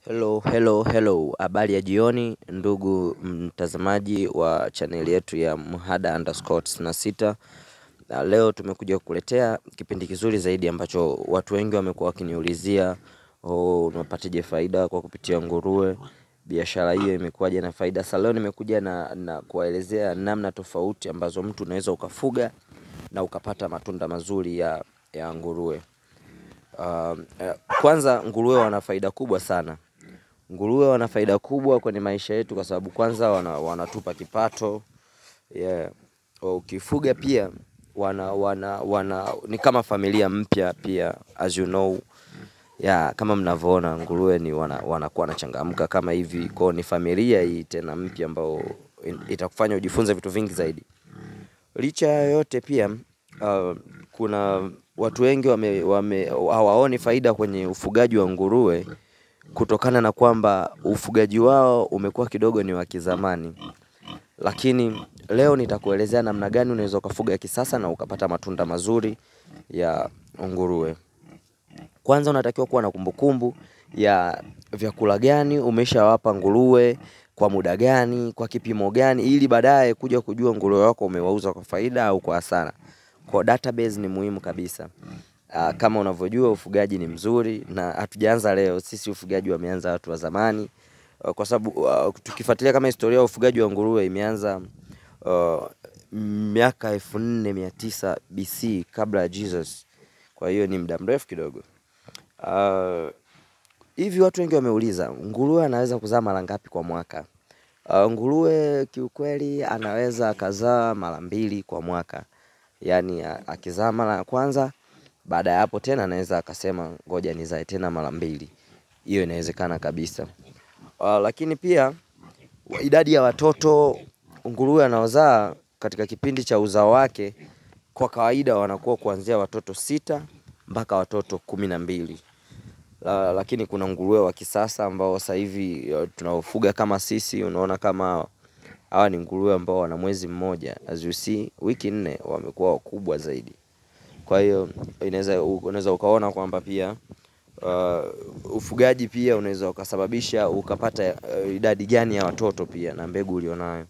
Hello, hello, hello. Habari ya jioni ndugu mtazamaji wa chaneli yetu ya Mhada underscore tisini na sita. Na leo tumekuja kukuletea kipindi kizuri zaidi ambacho watu wengi wamekuwa wakiniulizia, oh, unapataje faida kwa kupitia nguruwe? Biashara hiyo imekuwaje na faida? Sasa leo nimekuja na, na kuwaelezea namna tofauti ambazo mtu unaweza ukafuga na ukapata matunda mazuri ya, ya nguruwe. Uh, kwanza nguruwe wana faida kubwa sana. Nguruwe wana faida kubwa kwenye maisha yetu kwa sababu kwanza wana, wanatupa kipato yeah. Ukifuga pia wana, wana, wana, ni kama familia mpya pia as you know yeah, kama mnavyoona nguruwe ni wana, wanakuwa wanachangamka kama hivi kwao, ni familia hii tena mpya ambao itakufanya ujifunze vitu vingi zaidi. Licha ya yote pia uh, kuna watu wengi wame, wame, hawaoni faida kwenye ufugaji wa nguruwe kutokana na kwamba ufugaji wao umekuwa kidogo ni wa kizamani, lakini leo nitakuelezea namna gani unaweza ukafuga kisasa na ukapata matunda mazuri ya nguruwe. Kwanza unatakiwa kuwa na kumbukumbu ya vyakula gani umeshawapa nguruwe kwa muda gani, kwa kipimo gani, ili baadaye kuja kujua nguruwe wako umewauza kwa faida au kwa hasara. Kwa database ni muhimu kabisa. Uh, kama unavyojua ufugaji ni mzuri na hatujaanza leo, sisi ufugaji wameanza watu wa zamani. Uh, kwa sababu uh, tukifuatilia kama historia ya ufugaji wa nguruwe imeanza uh, miaka elfu nne mia tisa BC kabla ya Jesus. Kwa hiyo ni muda mrefu kidogo. Uh, hivi watu wengi wameuliza nguruwe anaweza kuzaa mara ngapi kwa mwaka? Uh, nguruwe kiukweli anaweza akazaa mara mbili kwa mwaka, yaani akizaa mara ya kwanza, baada ya hapo tena anaweza akasema ngoja nizae tena mara mbili. Hiyo inawezekana kabisa. Uh, lakini pia idadi ya watoto nguruwe anaozaa katika kipindi cha uzao wake kwa kawaida wanakuwa kuanzia watoto sita mpaka watoto kumi na mbili. La, lakini kuna nguruwe wa kisasa ambao sasa hivi tunaofuga kama sisi, unaona kama hawa ni nguruwe ambao wana mwezi mmoja, as you see, wiki nne wamekuwa wakubwa zaidi. Kwa hiyo inaweza unaweza ukaona kwamba pia uh, ufugaji pia unaweza ukasababisha ukapata uh, idadi gani ya watoto pia na mbegu ulionayo.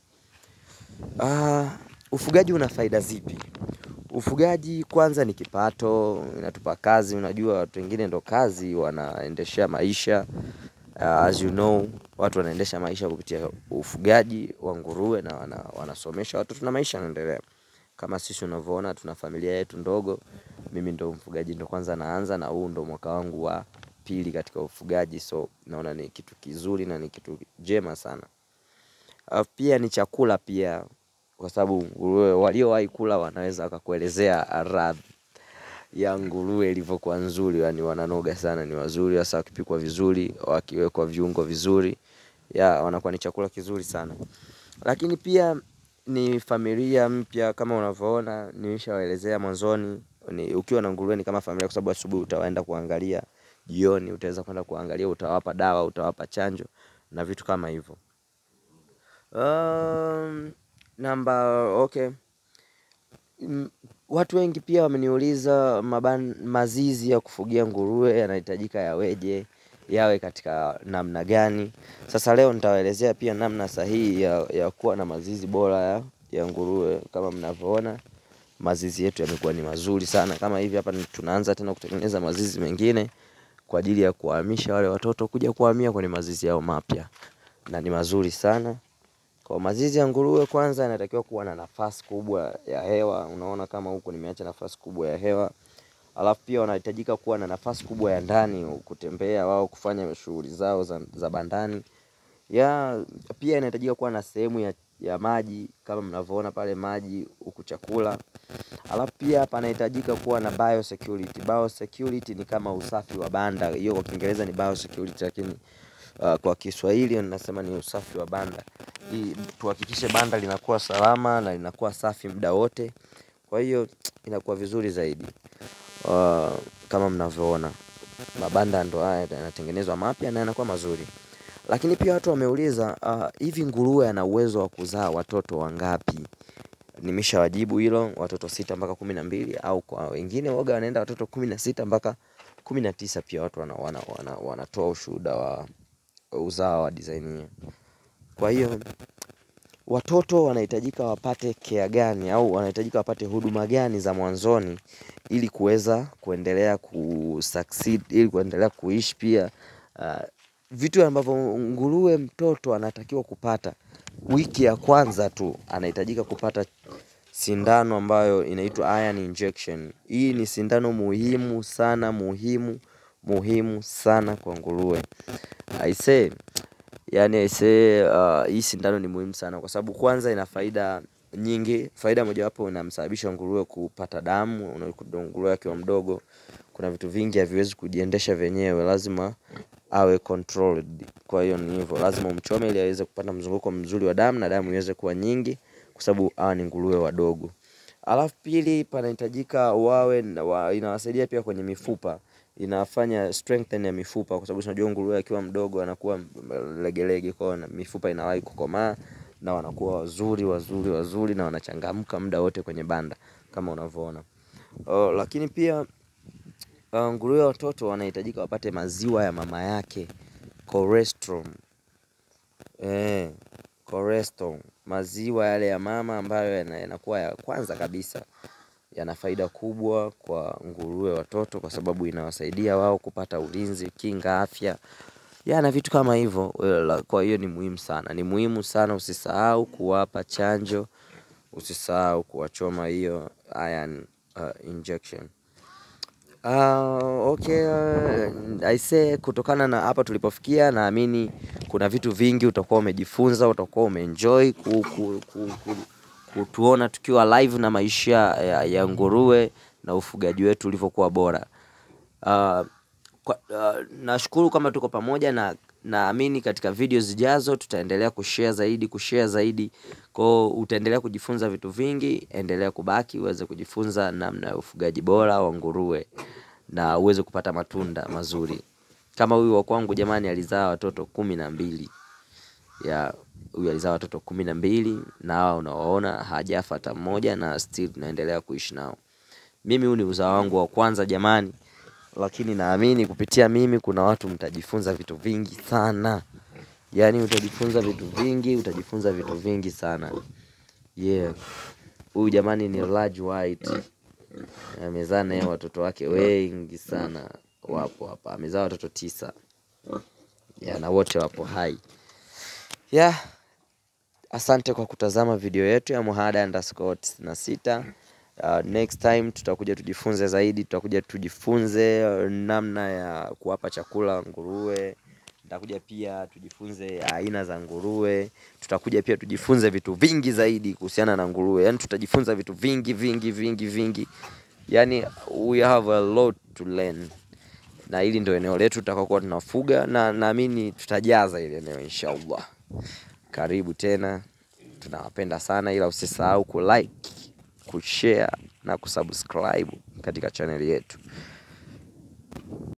Uh, ufugaji una faida zipi? Ufugaji kwanza ni kipato, inatupa kazi. Unajua watu wengine ndo kazi wanaendeshea maisha uh, as you know, watu wanaendesha maisha kupitia ufugaji wa nguruwe na wana, wanasomesha watoto na maisha yanaendelea. Kama sisi unavyoona tuna familia yetu ndogo, mimi ndo mfugaji ndo kwanza naanza, na huu ndo mwaka wangu wa pili katika ufugaji, so naona ni kitu kizuri na ni kitu jema sana. Uh, pia ni chakula pia kwa sababu nguruwe waliowahi kula wanaweza wakakuelezea radhi ya nguruwe ilivyokuwa nzuri, yani wananoga sana, ni wazuri hasa wakipikwa vizuri, wakiwekwa viungo vizuri, ya wanakuwa ni chakula kizuri sana. Lakini pia ni familia mpya kama unavyoona, nimeshawaelezea mwanzoni, ni ukiwa na nguruwe ni kama familia, kwa sababu asubuhi utaenda kuangalia, jioni utaweza kwenda kuangalia, utawapa dawa, utawapa chanjo na vitu kama hivyo. Um, namba okay. Mm, watu wengi pia wameniuliza maban, mazizi ya kufugia nguruwe yanahitajika yaweje, yawe katika namna gani? Sasa leo nitawaelezea pia namna sahihi ya, ya kuwa na mazizi bora ya, ya nguruwe. Kama mnavyoona mazizi yetu yamekuwa ni mazuri sana, kama hivi hapa tunaanza tena kutengeneza mazizi mengine kwa ajili ya kuhamisha wale watoto kuja kuhamia kwenye mazizi yao mapya, na ni mazuri sana. Kwa mazizi ya nguruwe kwanza yanatakiwa kuwa na nafasi kubwa ya hewa. Unaona kama huku nimeacha nafasi kubwa ya hewa. Alafu pia wanahitajika kuwa na nafasi kubwa ya ndani kutembea wao kufanya shughuli zao za, za bandani. Ya pia inahitajika kuwa na sehemu ya, ya maji kama mnavyoona pale maji huku chakula. Alafu pia panahitajika kuwa na biosecurity. Biosecurity ni kama usafi wa banda. Hiyo kwa Kiingereza ni biosecurity lakini uh, kwa Kiswahili nasema ni usafi wa banda ili tuhakikishe banda linakuwa salama na linakuwa safi muda wote. Kwa hiyo inakuwa vizuri zaidi. Uh, kama mnavyoona mabanda ndo haya yanatengenezwa mapya na yanakuwa mazuri. Lakini pia watu wameuliza uh, hivi nguruwe ana uwezo wa kuzaa watoto wangapi? Nimeshawajibu hilo, watoto sita mpaka kumi na mbili au kwa wengine waga wanaenda watoto kumi na sita mpaka kumi na tisa pia watu wanatoa wana, wana, wana ushuhuda wa uzao wa design hiyo. Kwa hiyo watoto wanahitajika wapate care gani au wanahitajika wapate huduma gani za mwanzoni ili kuweza kuendelea kusucceed, ili kuendelea kuishi pia. Uh, vitu ambavyo nguruwe mtoto anatakiwa kupata wiki ya kwanza tu, anahitajika kupata sindano ambayo inaitwa iron injection. Hii ni sindano muhimu sana, muhimu muhimu sana kwa nguruwe. I say yani I say uh, hii sindano ni muhimu sana kwa sababu kwanza ina faida nyingi. Faida mojawapo inamsababisha nguruwe kupata damu. Nguruwe akiwa mdogo, kuna vitu vingi haviwezi kujiendesha vyenyewe, lazima awe controlled. Kwa hiyo ni hivyo, lazima umchome ili aweze kupata mzunguko mzuri wa damu na damu iweze kuwa nyingi, kwa sababu hawa ni nguruwe wadogo. Alafu pili, panahitajika wawe inawasaidia pia kwenye mifupa, inafanya strengthen ya mifupa, kwa sababu tunajua nguruwe akiwa mdogo anakuwa legelege, kwa hiyo mifupa inawahi kukomaa na wanakuwa wazuri wazuri wazuri na wanachangamka muda wote kwenye banda kama unavyoona. Lakini pia nguruwe watoto wanahitajika wapate maziwa ya mama yake colostrum. Colostrum, maziwa yale ya mama ambayo yanakuwa ya kwanza kabisa yana faida kubwa kwa nguruwe watoto kwa sababu inawasaidia wao kupata ulinzi, kinga, afya na vitu kama hivyo. Kwa hiyo ni muhimu sana, ni muhimu sana usisahau kuwapa chanjo, usisahau kuwachoma hiyo iron injection. Okay, I say kutokana na hapa tulipofikia naamini kuna vitu vingi utakuwa umejifunza, utakuwa umeenjoy kutuona tukiwa live na maisha ya nguruwe na ufugaji wetu ulivyokuwa bora. Nashukuru kama tuko pamoja na naamini katika video zijazo tutaendelea kushare zaidi, kushare zaidi. Kwa hiyo utaendelea kujifunza vitu vingi, endelea kubaki uweze kujifunza namna ya ufugaji bora wa nguruwe na uweze kupata matunda mazuri. Kama huyu wa kwangu jamani alizaa watoto kumi na mbili. Huyu alizaa watoto kumi na mbili na hawa unawaona hajafa hata mmoja na still tunaendelea kuishi nao. Mimi huu ni uzao wangu wa kwanza jamani, lakini naamini kupitia mimi kuna watu mtajifunza vitu vingi sana. Yaani utajifunza vitu vingi, utajifunza vitu vingi sana. Yeah, huyu jamani ni large white. Amezaa naye watoto wake wengi sana wapo hapa. Amezaa watoto tisa. Na wote wapo hai. Yeah, asante kwa kutazama video yetu ya Muhada underscore tisini na sita. Next time tutakuja tujifunze zaidi, tutakuja tujifunze namna ya kuwapa chakula nguruwe. Tutakuja pia tujifunze aina za nguruwe. Tutakuja pia tujifunze vitu vingi zaidi kuhusiana na nguruwe. Yaani tutajifunza vitu vingi vingi vingi vingi. Yaani we have a lot to learn. Na hili ndio eneo letu tutakaokuwa tunafuga na naamini tutajaza hili eneo inshallah. Karibu tena, tunawapenda sana ila usisahau kulike, kushare na kusubscribe katika channel yetu.